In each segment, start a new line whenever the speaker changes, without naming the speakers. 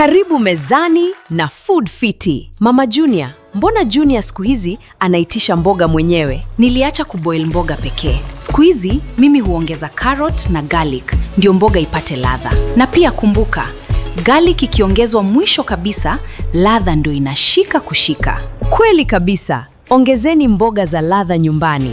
Karibu mezani na Food Fiti. Mama Junior, mbona Junior siku hizi anaitisha mboga mwenyewe?
Niliacha kuboil mboga pekee. Siku hizi mimi huongeza carrot na garlic ndio mboga ipate ladha. Na pia kumbuka, garlic ikiongezwa mwisho kabisa, ladha ndio inashika kushika.
Kweli kabisa. Ongezeni mboga za ladha nyumbani.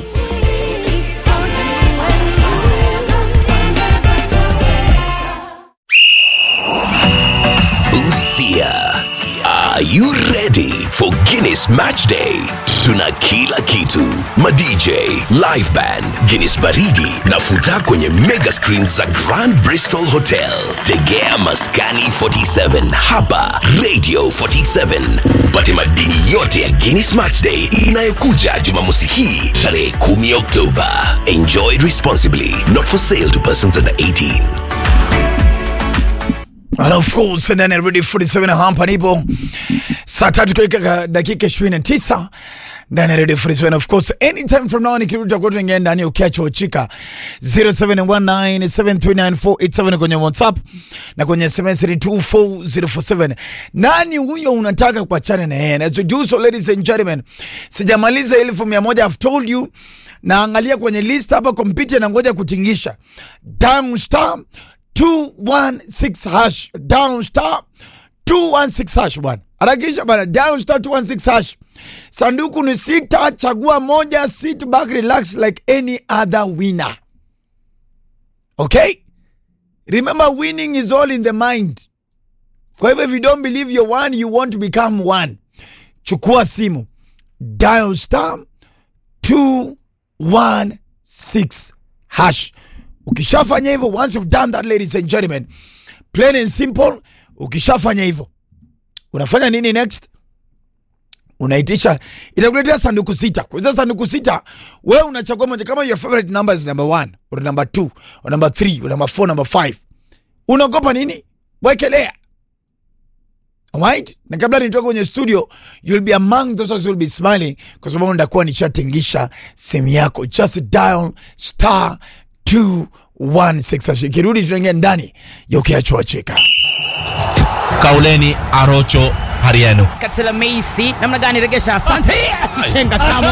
Busia. Are you ready for Guinness Match Day? Tuna kila kitu: madj, live band, Guinness baridi na futa kwenye mega screens za Grand Bristol Hotel. Tegea Maskani 47 hapa Radio 47 upate madini yote ya Guinness Match Day inayokuja Jumamosi hii tarehe 10 Oktoba. Enjoy responsibly. Not for sale to persons under 18.
And of course, ndani ya Radio 47 hapa nipo saa tatu kaika dakika 29 ndani ya Radio 47 of course anytime from now nikirudi tutakuwa tunaingia ndani ya ukiacho chika 0719739487 kwenye WhatsApp na kwenye SMS ni 24047 nani huyo unataka kuachana na yeye as we do so ladies and gentlemen sijamaliza elfu mia moja I've told you naangalia kwenye list hapa kompyuta na ngoja kutingisha down star 216 hash down star 216 hash bwana harakisha bwana down star 216 hash sanduku ni sita chagua moja sit back relax like any other winner okay remember winning is all in the mind kwa hivyo if you don't believe you're one you want to become one chukua simu dial star 216 hash ukishafanya hivyo once you've done that ladies and gentlemen plain and simple ukishafanya hivyo unafanya nini next unaitisha itakuletea sanduku sita kuiza sanduku sita wewe unachagua moja kama your favorite number is number one or number two or number three or number four number five unaogopa nini wekelea Alright? na kabla nitoka kwenye studio you'll be among those who will be smiling kwa sababu nitakuwa nishatingisha simu yako just dial star 216 ikirudi tunaingia ndani ya ukiachwa cheka
Kauleni Arocho Hariano.
Katela Meisi namna gani regesha, asante chenga tamo